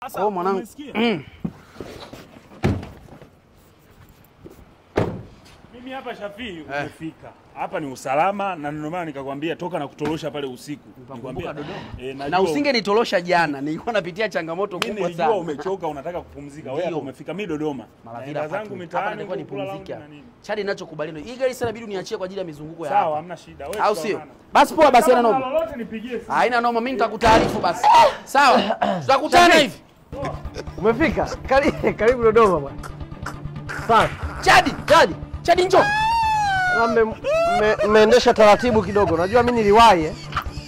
Kwa hiyo mwanangu, umesikia? mm. Mimi hapa Shafii umefika. Hapa ni usalama na ndio maana nikakwambia toka na kutorosha pale usiku. Nikwambia Dodoma. Eh, na najua- usingenitolosha jana, nilikuwa napitia changamoto Mimi kubwa nilijua sana. umechoka unataka kupumzika. Wewe hapa Ndio. umefika mimi Dodoma. Malavida Naenda zangu Apartment. mitaani Hapa nilikuwa huko kula nipumzike lounge hapa. na nini. Chadi ninachokubaliana hii gari sasa inabidi uniachie kwa ajili ya mizunguko ya Sawa, hapa. hamna shida. Wewe Au sio? tutaonana. Basi poa basi Kama haina kuna noma. lolote nipigie simu. Haina noma, mimi nitakutaarifu basi. Sawa? Tutakutana hivi. Umefika? Karibu, karibu Dodoma bwana. Sawa. Chadi, Chadi, Chadi njoo. Na mme- mme- Mmeendesha taratibu kidogo. Najua mimi niliwahi eh.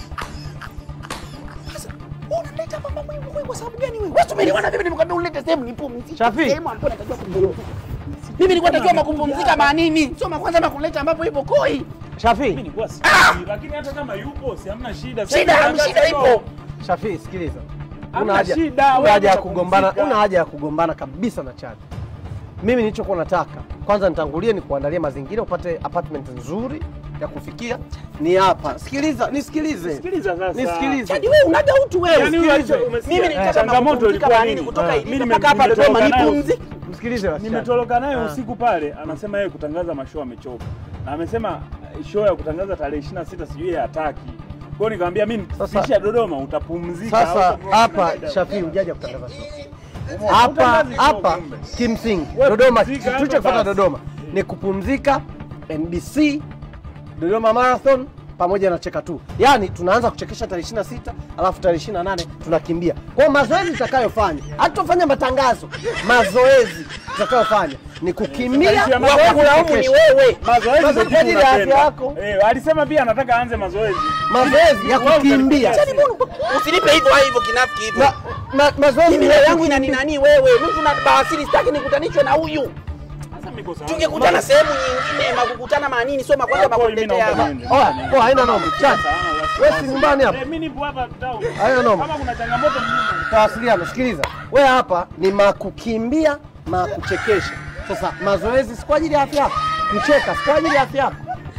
Unaleta mama mwenyewe wewe kwa sababu gani wewe? Wewe tumeliwana mimi nimekwambia ulete sehemu nipumzike. Shafi. Sehemu ambapo natakiwa kupumzika. Mimi nilikuwa natakiwa makupumzika maanini? Sio makwanza makuleta ambapo ipo koi. Mimi Shafi, nilikuwa sijui, lakini hata kama yupo si hamna shida. Sasa Shida, hivi shida ipo. Shafi sikiliza. Hamna Una haja shida, una wewe haja ya unataka kugombana, kupumzika. una haja ya kugombana kabisa na Chadi. Mimi nilichokuwa nataka kwanza nitangulie ni kuandalia mazingira upate apartment nzuri ya kufikia. Ni hapa. Sikiliza, nisikilize. Sikiliza sasa. Nisikilize. Chadi wewe unaga utu wewe. Yaani wewe hicho umesikia? Mimi nilitaka Changamoto makupumzika ilikuwa maanini nini? kutoka Ah, Iringa mimi mpaka hapa nimetoka Dodoma nayo. nipumzike. Msikilize basi. Chadi. Nimetoroka naye Ah. usiku pale, anasema yeye kutangaza mashow amechoka, na amesema eh, show ya kutangaza tarehe 26 sijui yeye hataki. Kwa hiyo nikamwambia mimi Sasa- kisha Dodoma utapumzika. Sasa hautakuwa hapa na shida. Shafi hujaja kutangaza show. Hapa Utangazi show hapa kumbe. kimsingi Wewe Dodoma, pumzika hapa tulichokifuata basi. Dodoma ni kupumzika NBC, Dodoma Marathon pamoja na cheka tu. Yaani tunaanza kuchekesha tarehe 26 alafu tarehe 28 tunakimbia. Kwa hiyo mazoezi tutakayofanya, hatutofanya matangazo. Mazoezi tutakayofanya ni kukimbia Mazoezi ya wa mazoezi kulaumu ni kesho. wewe. Mazoezi Mazoezi ndio kwa ajili ya afya tunapenda. yako. Eh, alisema pia anataka aanze mazoezi. Mazoezi ya Wewe kukimbia. utanipigia simu. Usinipe hivyo hivyo kinafiki hivyo. Ma, ma, mazoezi Mimi ya leo yangu kukimbia. inani nani wewe? Mimi tuna bawasiri sitaki nikutanishwe na huyu. Sasa miko sawa. Tungekutana sehemu nyingine, makukutana maanini, sio makwanza Hapo mimi makuletea naomba hapa. niende. Oya, poa, haina noma. Chani. Sawa, basi. Wewe si nyumbani hapa? Eh, mimi nipo hapa town. Haina noma. Kama kuna changamoto mimi. Tawasiliana, sikiliza. Wewe hapa ni makukimbia, makuchekesha. Sasa mazoezi si kwa ajili ya afya yako, kucheka si kwa ajili ya afya yako.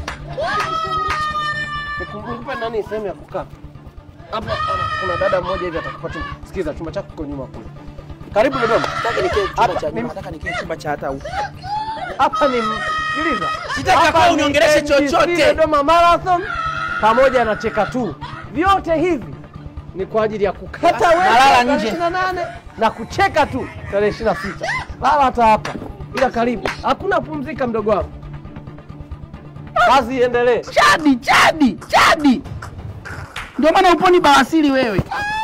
Nikumbuke nani sehemu ya kukaa hapa. hapa, Kuna dada mmoja hivi atakupa chumba. Sikiliza, chumba chako kiko nyuma kule. Karibu Dodoma. Nataka nikae chumba Hapa, cha mimi- nataka nikae chumba cha hata huko. Hapa ni sikiliza. Sitaki Hapa hapa ni uniongeleshe NBC chochote. Dodoma Marathon pamoja na cheka tu. Vyote hivi ni kwa ajili ya kukata wewe Nalala tarehe nje. 28 na kucheka tu tarehe 26. Lala hata hapa. Ila karibu. Hakuna pumzika mdogo wangu. Kazi iendelee. Chadi, chadi, chadi. Ndio maana uponi bawasiri wewe.